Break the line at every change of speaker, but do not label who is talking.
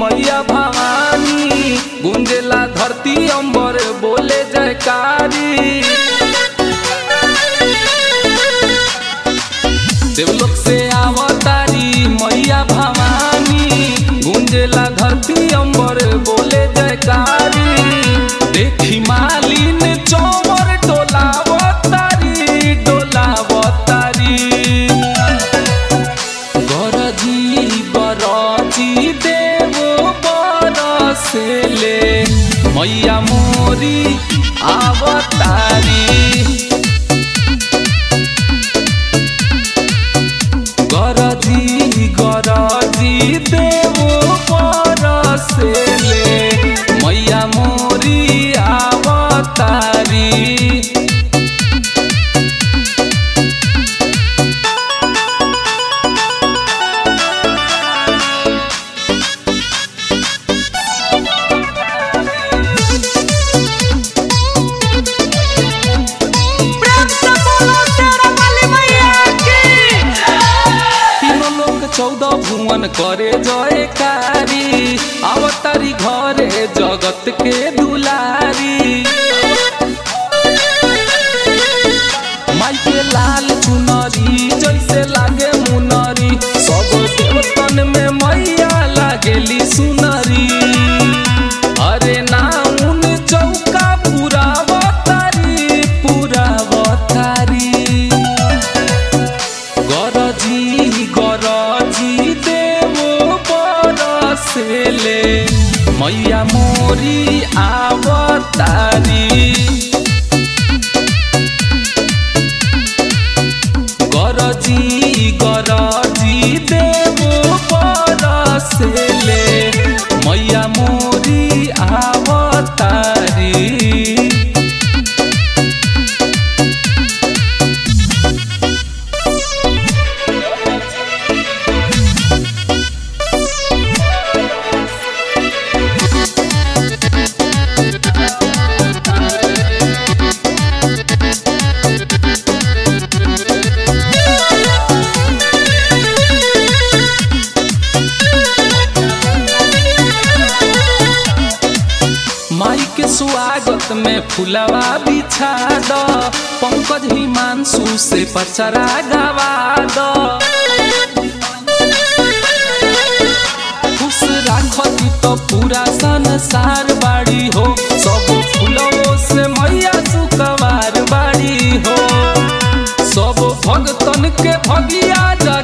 मैया भवानी गुंजेला धरती अंबर बोले जयकारी देवलोक से आवतारी मैया भवानी गुंजेला धरती अंबर बोले जयकारी देखी मालिन चौवर डोलावतारी डोलावतारी गरजी बरजी देव बरसेले मैया मोरी आवतारी गरजी गरजी देव बरसेले मैया मोरी आवतारी
प्रेम से बोलो शेरा वाली मैया की
तीनों लोग चौदह भुवन करे जयकारी अवतारी घरे जगत के दुलारी माई के लाल चुनरी जैसे लागे मुनरी सब देवतन में मैया लागेली सुनरी अरे नाउन चौका पूरा बतारी पूरा बतारी गरजी गरजी देव बरसेले मैया मोरी आवतारी गरजी गरजी देव बरसेले मैया मोरी आवतारी माई के स्वागत में फुलवा बिछा द पंकज हिमांशु से पचरा गवा द खुश राखती तो पूरा संसार बाड़ी हो सब फुलवो से मैया सुकवार बाड़ी हो सब भगतन के भगिया जा